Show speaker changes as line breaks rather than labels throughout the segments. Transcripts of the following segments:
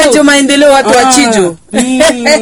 Radio Maendeleo watu wa
Ah,
Chijo.
mm.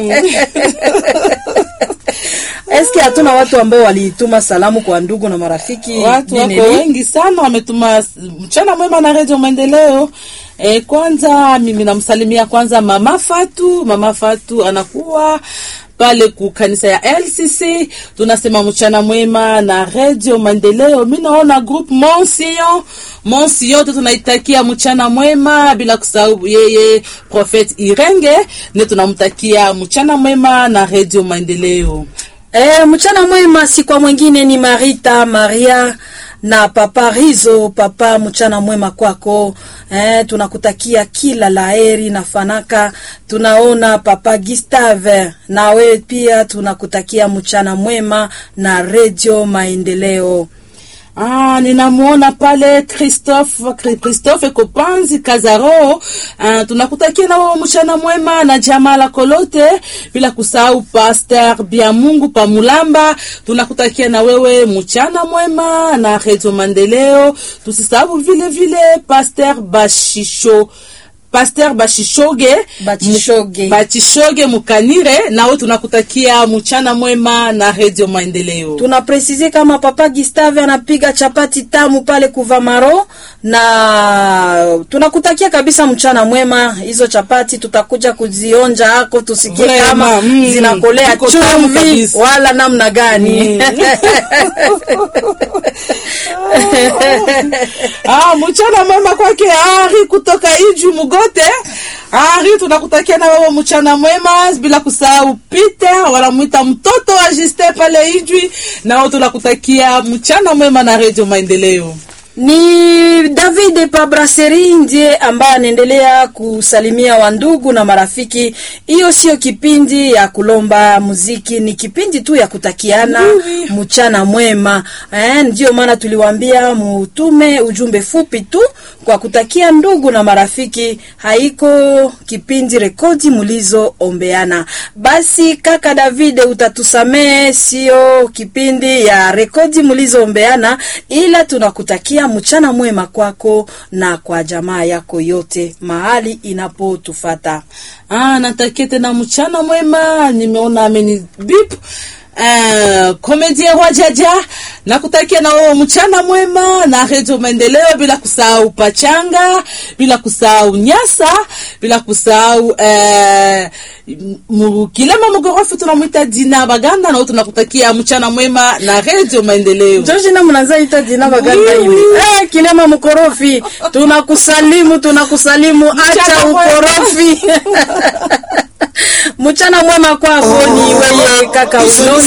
Eske hatuna watu ambao walituma salamu kwa ndugu na marafiki?
Watu wako
Bineli?
wengi sana wametuma s- mchana mwema na Radio Maendeleo. E, kwanza mimi namsalimia kwanza mama Fatu. Mama Fatu anakuwa pale ku kanisa ya LCC. Tunasema mchana mwema na Radio Maendeleo. Mimi naona group Monsiyon Monsiyon yote tunaitakia mchana mwema, bila kusahau yeye Prophet Irenge, ne tunamtakia mchana mwema na Radio Maendeleo.
Eh, mchana mwema si kwa mwingine ni Marita Maria na papa Rizo. Papa, mchana mwema kwako. Eh, tunakutakia kila laheri na fanaka. Tunaona papa Gustave, na wewe pia tunakutakia mchana mwema na Radio Maendeleo.
Ah, ninamuona pale Christophe Kri- Christophe Kopanzi Kazaro. Ah, tunakutakia na wao mchana mwema na jamaa la Kolote, bila kusahau Pastor Biamungu Pamulamba. Tunakutakia na wewe mchana mwema na Radio Maendeleo. Tusisahau vile vile Pastor Bashisho Pasteur Bashishoge
Bachishoge.
Mu- Bachishoge Mukanire, nawe tunakutakia mchana mwema na Radio Maendeleo.
tunapresize kama papa Gustave anapiga chapati tamu pale Kuvamaro, na tunakutakia kabisa mchana mwema. Hizo chapati tutakuja kuzionja hako, tusikie
Vrema,
kama
mm,
zinakolea
ziko tamu
chumvi
kabisa.
wala namna gani.
Ah, mchana mwema kwake Ari kutoka Iju Mugote. Ari, tunakutakia na wewe mchana mwema, bila kusahau Peter, wanamwita mtoto wa Juste pale Ijwi, nao tunakutakia mchana mwema na Radio Maendeleo.
Ni David Pabraseri ndiye ambaye anaendelea kusalimia wandugu na marafiki. Hiyo sio kipindi ya kulomba muziki, ni kipindi tu ya kutakiana mchana mwema. Eh, ndio maana tuliwaambia mutume ujumbe fupi tu kwa kutakia ndugu na marafiki. Haiko kipindi rekodi mulizoombeana. Basi kaka David, utatusamehe, sio kipindi ya rekodi mulizoombeana, ila tunakutakia mchana mwema kwako na kwa jamaa yako yote mahali inapotufata.
Ah, natakia tena mchana mwema. Nimeona ameni bip Uh, komedie wajaja nakutakia na wewe mchana mwema na redio maendeleo, bila kusahau pachanga, bila kusahau nyasa, bila kusahau uh, mu- kilema mugorofu tunamwita dina baganda, nao tunakutakia mchana mwema na redio maendeleo.
Jojina mnaza ita jina baganda
Oui,
hivi.
oui.
Eh, kilema mkorofi, tunakusalimu tunakusalimu, acha
Mchana mwema.
ukorofi. Mchana mwema kwako ni weye kaka Uno